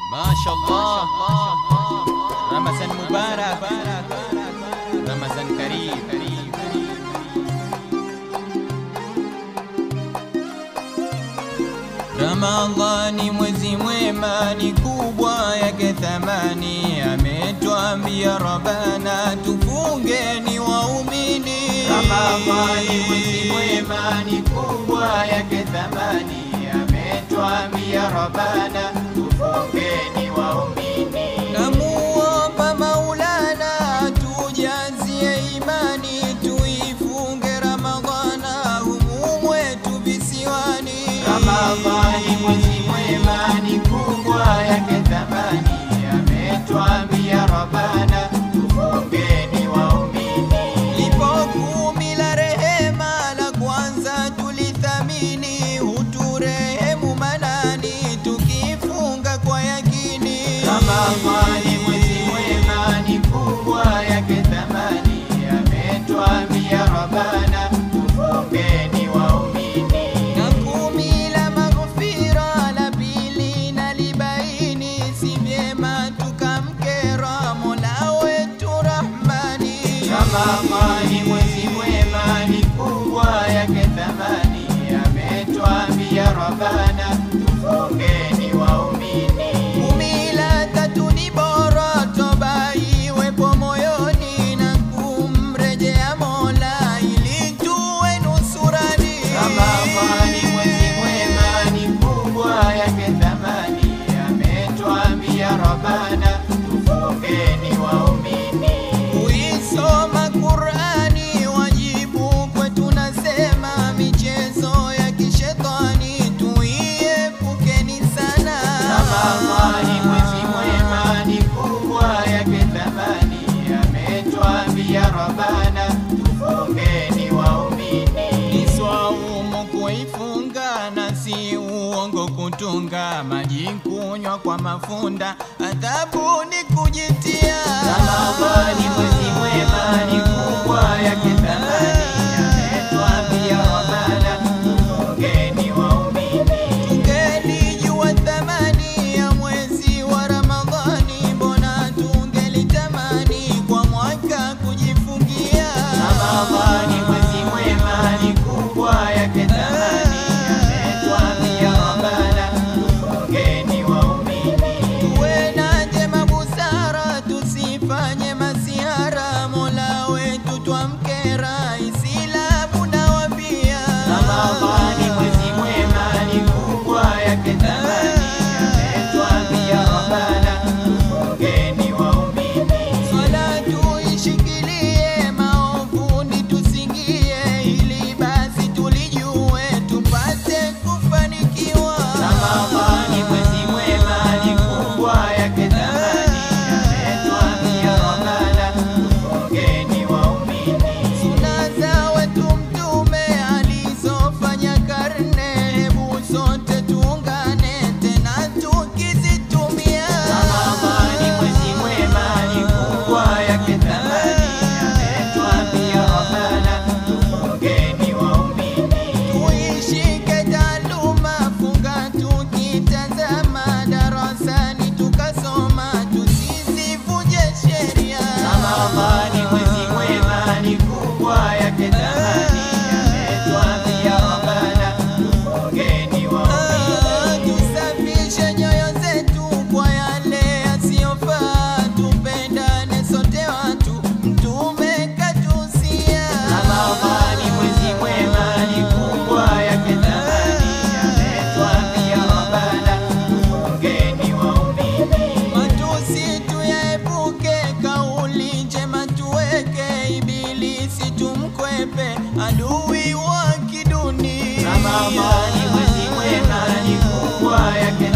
Mashallah, Ramazan Mubarak, Ramazan Karim. Ramadhani mwezi mwema ni kubwa yake thamani, ametwambia Rabbana tufungeni waumini. Ramadhani mwezi mwema ni kubwa yake thamani, ametwambia Rabbana tufungeni waumini. Namuomba Maulana tujazie imani, tuifunge Ramadhana humu mwetu visiwani. Ramadhani mwezi mwema ni kubwa yake thamani, ametwambia Rabbana tufungeni waumini. Lipo kumi la rehema, la kwanza tulithamini, huturehemu manani, tukifunga kwa yakini. Ramadhani mwezi mwema ni kubwa yake thamani, ametwambia Rabbana tufungeni waumini. Na kumi la maghfira, la pili na libaini, si vyema tukamkera Mola wetu Rahmani. Ramadhani mwezi mwema ni kubwa yake thamani, ametwambia Rabbana tufungeni waumini. Kumi la tatu ni bora, toba iwepo moyoni na kumrejea Mola ili tuwe nusurani. Ramadhani mwezi mwema ni kubwa yake thamani, ametwambia Rabbana tufungeni waumini. Kuisoma Qur'ani wajibu kwetu, nasema michezo ya kishetani tuiepukeni sana. Ramadhani mwezi mwema ni kubwa yake thamani, ametwambia Rabbana tufungeni waumini. Ni swaumu kuifunga na si uongo kutunga, maji kunywa kwa mafunda, adhabu ni kujitia. Ramadhani mwezi mwema ni kubwa yake thamani, ametwambia Rabbana tufungeni waumini. Tungelijua thamani ya mwezi wa Ramadhani, mbona tungelitamani kwa mwaka kujifungia. Ramadhani mwezi mwema ni kubwa yake thamani, ametwambia Rabbana tufungeni waumini. Tuwe na njema busara, tusifanye masihara, Mola wetu twamkera, Islamu nawambia. Ramadhani mwezi mwema ni kubwa yake thamani, ametwambia Rabbana tufungeni waumini. Swala tuishikilie, maovuni tusingie, ili basi tulijue tupate kufanikiwa. Ramadhani mwezi mwema ni kubwa yake thamani, ametwambia Rabbana tufungeni waumini. Suna za wetu Mtume alizofanya karne, hebu sote tuungane tena tukizitumia. Ramadhani mwezi mwema ni kubwa yake thamani, ametwambia Rabbana tufungeni waumini. Tuishike taaluma, funga tukitazama, darasani tukasoma, tusizivunje sheria. Ramadhani mwezi mwema ni kubwa yake thamani, ametwambia Rabbana tufungeni waumini. Tusafishe nyoyo zetu kwa yale yasiyofaa, tupendane sote watu, Mtume katusia. Ramadhani mwezi mwema ni kubwa yake thamani, ametwambia Rabbana tufungeni waumini. Matusi tuyaepuke, kauli njema tuweke, ibilisi tumkwepe, adui wa kiduni. Ramadhani mwezi mwema ni kubwa yake